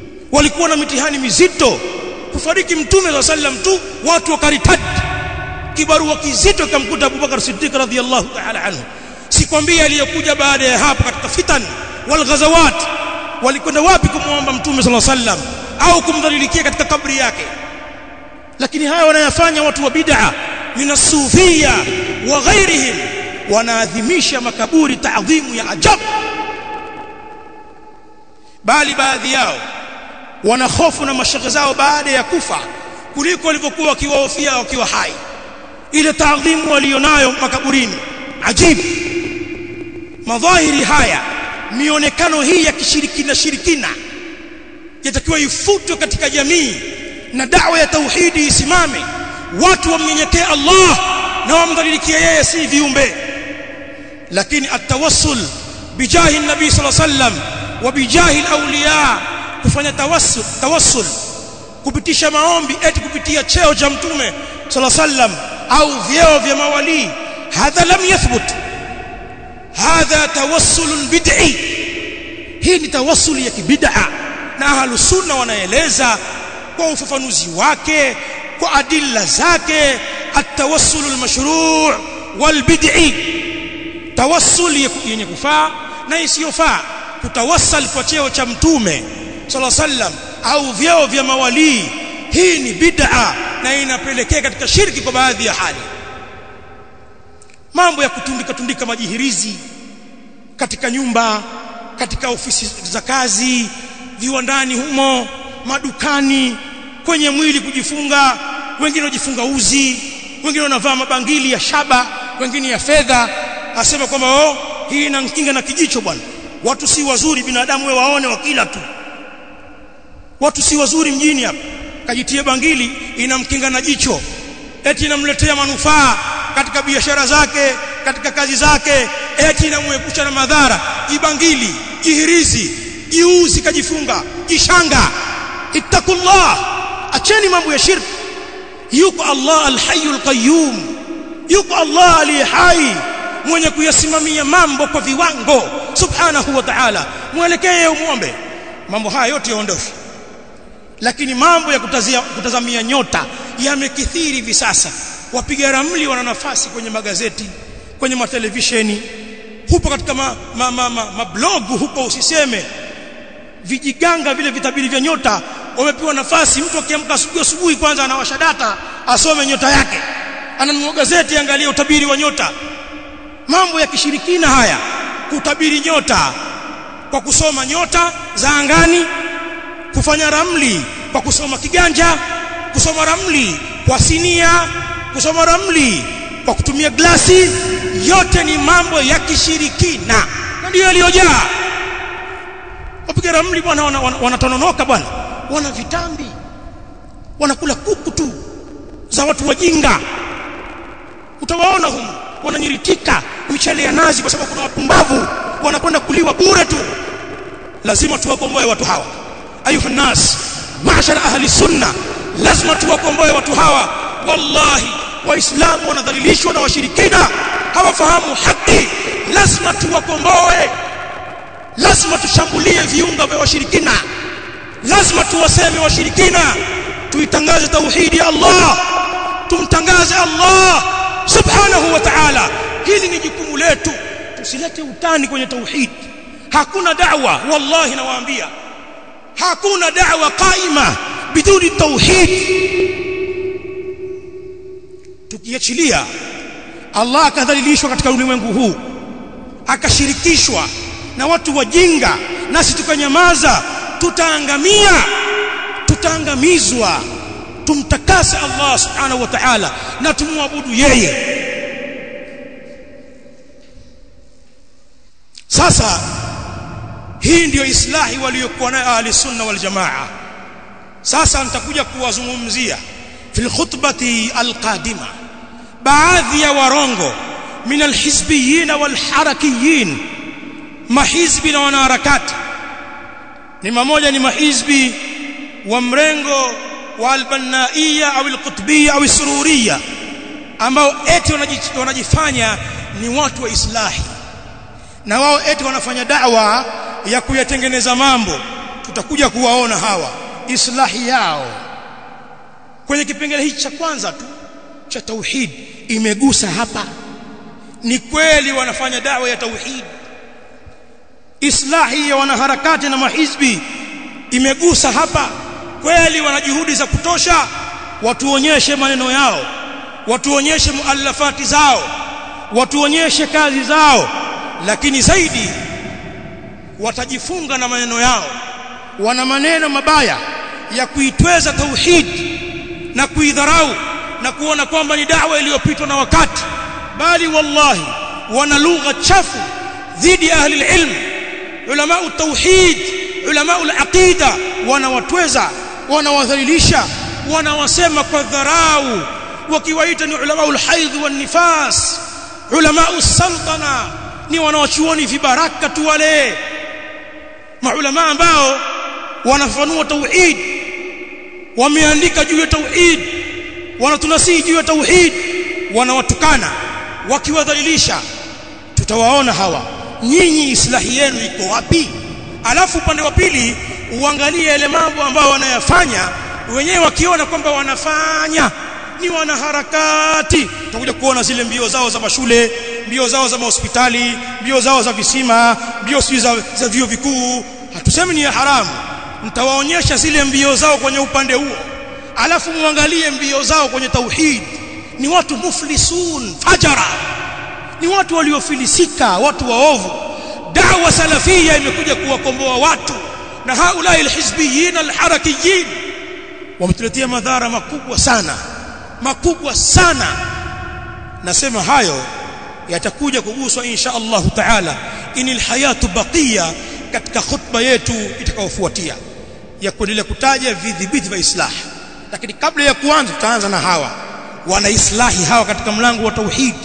walikuwa na mitihani mizito kufariki mtume sallam tu watu wakaritadi kibarua kizito kamkuta Abubakar Siddiq radhiyallahu ta'ala anhu sikwambia aliyokuja baada ya hapo katika fitan wal ghazawat walikwenda wapi kumwomba mtume sallallahu alaihi wasallam au kumdhalilikia katika kabri yake lakini haya wanayafanya watu wa bid'a minasufia wa ghairihim wanaadhimisha makaburi taadhimu ya ajabu bali baadhi yao wana hofu na mashaka zao baada ya kufa kuliko walivyokuwa wakiwahofia wakiwa hai ile taadhimu walionayo makaburini ajibu madhahiri haya mionekano hii ya kishirikina shirikina yatakiwa ifutwe katika jamii na dawa ya tauhidi isimame watu wamnyenyekee Allah na wamdhalilikie yeye si viumbe lakini atawassul bijahi nabii sallallahu alaihi wasallam wa bijahi alawliya kufanya tawassul tawassul kupitisha maombi eti kupitia cheo cha mtume sallallahu alaihi wasallam au vyeo vya mawali hadha lam yathbut hadha tawassul bid'i hii ni tawassul ya kibid'a na ahlus sunna wanaeleza kwa ufafanuzi wake kwa adilla zake at-tawassul al-mashru' wal-bid'i tawassul yenye kufaa na isiyofaa kutawassal kwa cheo cha mtume sallallahu alaihi wasallam au vyeo vya mawalii hii ni bid'a na inapelekea katika shirki kwa baadhi ya hali mambo ya kutundika tundika majihirizi katika nyumba katika ofisi za kazi viwandani humo madukani kwenye mwili kujifunga wengine wajifunga uzi wengine wanavaa mabangili ya shaba wengine ya fedha asema kwamba oh hii inamkinga na kijicho bwana watu si wazuri binadamu wewe waone wakila tu watu si wazuri mjini hapa kajitie bangili inamkinga na jicho eti inamletea manufaa katika biashara zake katika kazi zake eti inamuepusha na madhara jibangili jihirizi jiuzi kajifunga jishanga ittaqullah acheni mambo ya shirki yuko Allah alhayyul qayyum yuko Allah aliye hai mwenye kuyasimamia mambo kwa viwango subhanahu wa ta'ala mwelekee umuombe mambo haya yote yaondoshwe lakini mambo ya kutazia, kutazamia nyota yamekithiri hivi sasa wapiga ramli wana nafasi kwenye magazeti kwenye matelevisheni hupo katika ma, ma, ma, ma, mablog huko usiseme vijiganga vile vitabiri vya nyota wamepewa nafasi mtu akiamka asubuhi asubuhi kwanza anawasha data asome nyota yake ananunua gazeti angalia utabiri wa nyota mambo ya kishirikina haya kutabiri nyota kwa kusoma nyota za angani kufanya ramli kwa kusoma kiganja kusoma ramli kwa sinia kusoma ramli kwa kutumia glasi yote ni mambo ya kishirikina na ndio yaliyojaa wapiga ramli bwana wanatononoka wana, wana bwana wana vitambi wanakula kuku tu za watu wajinga utawaona humu wananyiritika michele ya nazi kwa sababu kuna wapumbavu wanakwenda kuliwa bure tu lazima tuwakomboe watu hawa ayuha nas mashara ahli sunna lazima tuwakomboe watu hawa wallahi waislamu wanadhalilishwa na washirikina hawafahamu haki lazima tuwakomboe lazima tushambulie viunga vya washirikina lazima tuwaseme washirikina tuitangaze tauhidi ya Allah tumtangaze Allah subhanahu wa ta'ala hili ni jukumu letu tusilete utani kwenye tauhid hakuna da'wa wallahi nawaambia hakuna da'wa qaima biduni tauhid tukiachilia Allah akadhalilishwa katika ulimwengu huu akashirikishwa na watu wajinga nasi tukanyamaza tutaangamia tutaangamizwa tumtakase Allah subhanahu wa ta'ala na tumwabudu yeye sasa hii ndiyo islahi waliokuwa nayo ahli sunna wal jamaa sasa nitakuja kuwazungumzia fil khutbati alqadima baadhi ya warongo min alhizbiyin wal harakiyin mahizbi na wanaharakati ni mamoja ni mahizbi wa mrengo wa albanaia au alqutbia au sururia ambao eti wanajifanya ni watu wa islahi na wao eti wanafanya da'wa ya kuyatengeneza mambo tutakuja kuwaona hawa islahi yao kwenye kipengele hichi cha kwanza tu cha tauhid imegusa hapa ni kweli wanafanya dawa ya tauhid islahi ya wanaharakati na mahizbi imegusa hapa kweli wana juhudi za kutosha watuonyeshe maneno yao watuonyeshe muallafati zao watuonyeshe kazi zao lakini zaidi watajifunga na maneno yao wana maneno mabaya ya kuitweza tauhid na kuidharau na kuona kwamba ni dawa iliyopitwa na wakati bali wallahi wana lugha chafu dhidi ya ahli ilm ulama tauhid ulama al-aqida wanawatweza wanawadhalilisha wanawasema kwa dharau wakiwaita ni ulama al-haidh wan nifas ulama as-sultana ni wanawachuoni vibaraka tu wale maulama ambao wanafanua tauhid wameandika juu ya tauhid wanatunasihi juu ya tauhid wanawatukana wakiwadhalilisha tutawaona hawa nyinyi islahi yenu iko wapi alafu upande wa pili uangalie yale mambo ambayo wanayafanya wenyewe wakiona kwamba wanafanya ni wanaharakati tutakuja kuona zile mbio zao za mashule mbio zao za mahospitali mbio zao za visima mbio sio za, za vio vikuu hatusemi ni ya haramu nitawaonyesha zile mbio zao kwenye upande huo alafu muangalie mbio zao kwenye tauhid ni watu muflisun fajara ni watu waliofilisika watu waovu dawa salafia imekuja kuwakomboa watu na haulai alhizbiyin alharakiyin wametuletea madhara makubwa sana makubwa sana nasema hayo yatakuja kuguswa insha Allah taala inil hayatu baqiya katika khutba yetu itakayofuatia ya kuendelea kutaja vidhibiti vya islah lakini kabla ya kuanza tutaanza na hawa wana islahi hawa katika mlango wa tauhid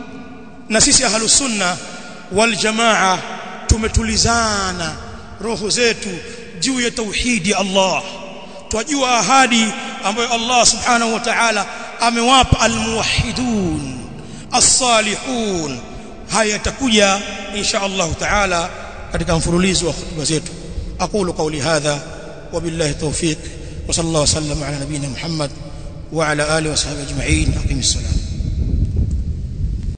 na sisi ahlus sunna wal jamaa tumetulizana roho zetu juu ya tauhidi Allah twajua ahadi ambayo Allah subhanahu wa ta'ala amewapa almuwahhidun as-salihun haya yatakuja insha Allah ta'ala katika mfululizo wa hutuba zetu aqulu qawli hadha wabillahi tawfiq wa sallallahu wasallam ala nabiyyina Muhammad wa ala alihi wa sahbihi ajma'in aqimis salam